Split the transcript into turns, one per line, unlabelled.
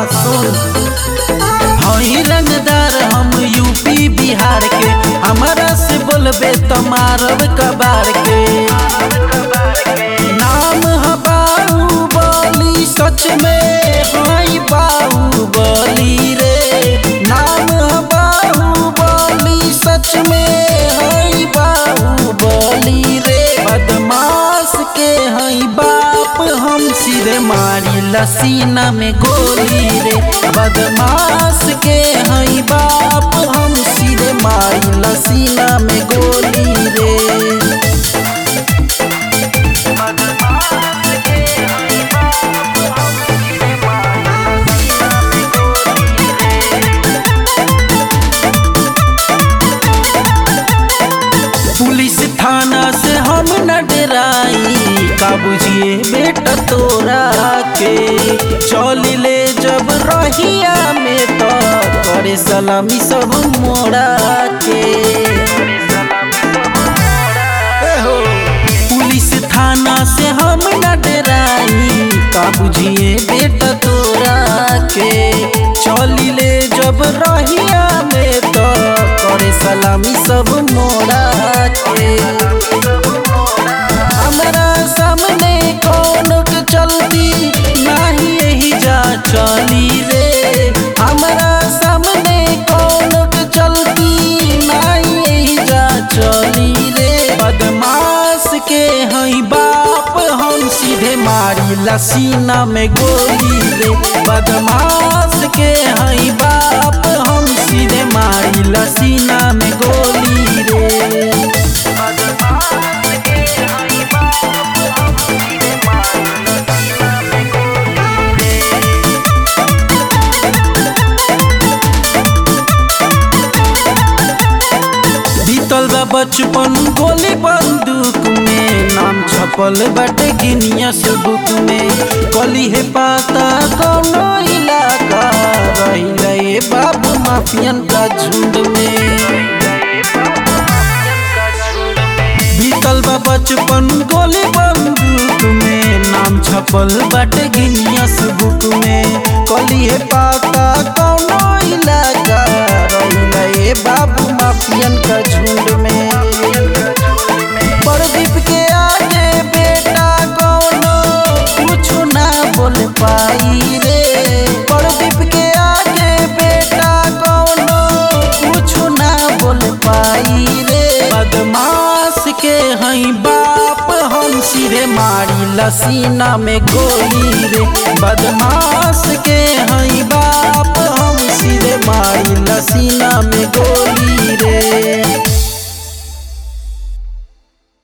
सुन हई रंगदार हम यूपी बिहार के हमारा से बोलबे तो मारब कबार के नाम है बाहुबली सच में हई बाहुबली रे नाम है बाहुबली सच में हई बाहुबली रे बदमाश के हई बाप हम सिरे मारी लसीना में गोली रे बदमाश के हई बाप हम सिरे मारी लसीना में गोली रे पुलिस थाना से हम न डराई का बुझिए बेटा तोरा के चल ले जब रहिया में तो करे सलामी सब मोड़ा के ए हो, पुलिस थाना से हम न डराई का बुझिए बेटा तोरा के चल ले जब रहिया में तो करे सलामी सब मोड़ा के हमरा सामने कौन के चलती नाही यही जा चली रे हमरा सामने कौन के चलती नाही यही जा चली रे बदमाश के हई बाप हम सीधे मारी लसीना में गोली रे बदमाश के हई बाप हम सीधे मारी लसीना में गोली रे बीतल बा बचपन गोली बंदूक में नाम छपल बाटे गिनियस बुक में कली है पाता कौनो इलाका रहिला ये बाबू माफियन का झुंड में बीतल बा बचपन गोली बंदूक में नाम छपल बाटे गिनियस बुक में कली है पाता कौनो इलाका रहिला ये बाबू माफियन का झुंड में प्रदीप के आगे बेटा कौनो कुछ ना बोल पाई रे प्रदीप के आगे बेटा कौनो कुछ ना बोल पाई रे बदमाश के हई बाप हम सिरे मारी लसीना में गोली रे बदमाश